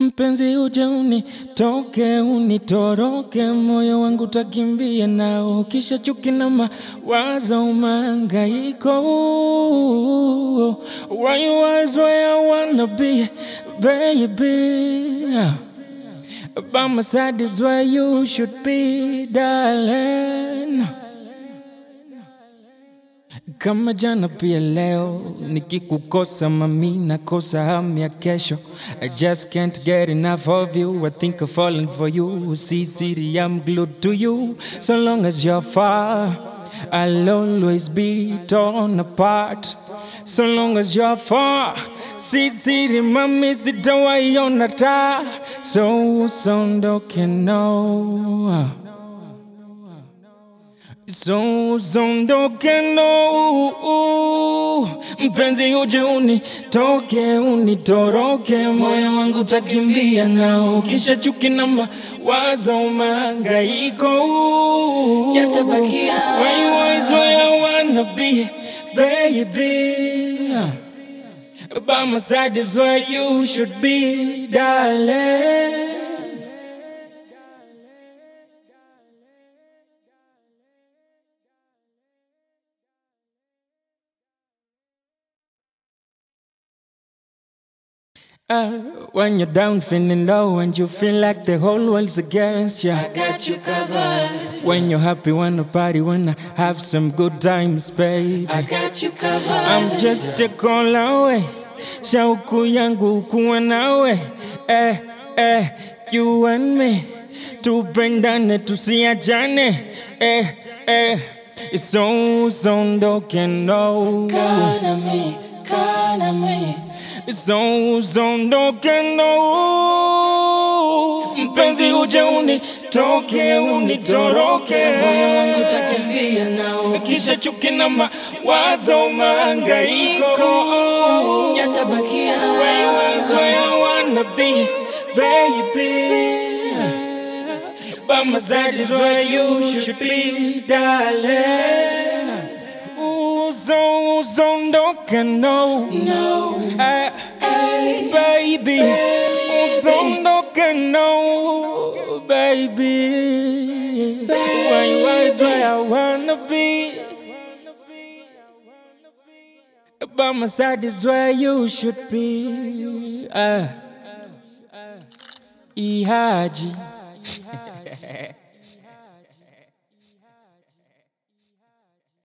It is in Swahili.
Mpenzi uje unitoke unitoroke, moyo wangu takimbia nao, kisha chuki na mawazo mahangaiko. Why you always where I wanna be, baby? By my side is where you should be, darling. Kama jana pia leo, nikikukosa mami nakosa hamu ya kesho. I just can't get enough of you. I think of falling for you. See, city, I'm glued to you. So long as you're far, I'll always be torn apart. So long as you're far, see, city, mami sitawaiona taa. So usondoke no. So usondoke no, mpenzi uje unitoke unitoroke, moyo wangu takimbia nao, kisha chuki na mawazo mahangaiko Yatabakia. Why you always where I wanna be, baby? By my side is where you should be, darling. Uh, when you're down, feeling low, and you feel like the whole world's against you. I got you covered. When you're happy, wanna party, wanna have some good times, babe. I got you covered. I'm just a call away. Shauku yangu kuwa nawe. Eh, eh, you and me. Tupendane tusiachane. Eh, eh. So usondoke no. Kana me, kana me. So usondoke no. Mpenzi uje unitoke unitoroke. Moyo wangu takimbia nao. Kisha chuki na mawazo mahangaiko Yatabakia. Where you is where I wanna be, baby By my side is where you should be, darling Ooh, so, so usondoke no No. Eh, Hey. baby Usondoke no, baby Where you is where I wanna be By my side is where you should be. Uh, Ihaji.